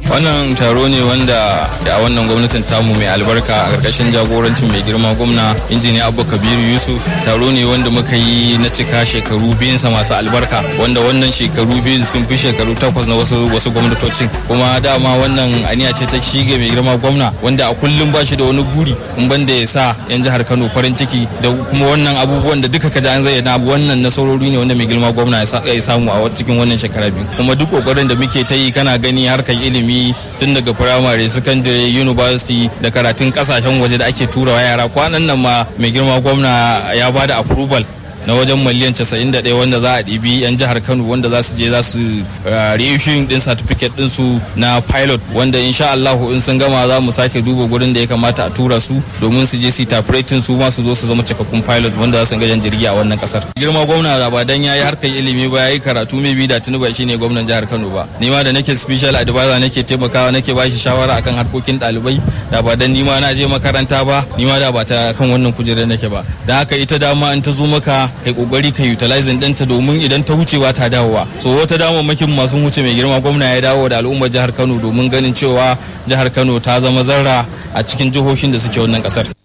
wannan taro ne wanda a wannan gwamnatin tamu mai albarka a ƙarƙashin jagorancin mai girma gwamna injiniya abu kabiru yusuf taro ne wanda muka yi na cika shekaru biyunsa masu albarka wanda wannan shekaru biyun sun fi shekaru takwas na wasu wasu gwamnatocin kuma dama wannan aniya ce ta shige mai girma gwamna wanda a kullum ba shi da wani buri in banda ya sa yan jihar kano farin ciki da kuma wannan abubuwan da duka kaji an zayyana wannan nasarori ne wanda mai girma gwamna ya samu a cikin wannan shekara biyu kuma duk kokarin da muke ta yi kana gani harkar ilimi tun daga firamare sakandare university da karatun kasashen waje da ake turawa yara kwanan nan ma mai girma gwamna ya bada approval na wajen miliyan 91 wanda za a ɗibi 'yan jihar kano wanda za su je za su reissuing din certificate din su na pilot wanda insha Allahu in sun gama za mu sake duba gurin da ya kamata a tura su domin su je su tafiretin su ma su zo su zama cikakkun pilot wanda za su ga jan jirgi a wannan kasar girma gwamna da ba dan yayi harkar ilimi ba yayi karatu mai bi da tuni ba shine gwamnan jihar Kano ba ni ma da nake special advisor nake taimakawa nake bashi shawara akan harkokin ɗalibai da ba dan ni ma na je makaranta ba ni ma da ba ta kan wannan kujerar nake ba da haka ita dama in ta zo maka kai kokari ka utilizing ɗinta domin idan ta wucewa ta dawowa so wata damammakin masu wuce mai girma gwamna ya dawo da al'ummar jihar kano domin ganin cewa jihar kano ta zama zarra a cikin jihohin da suke wannan kasar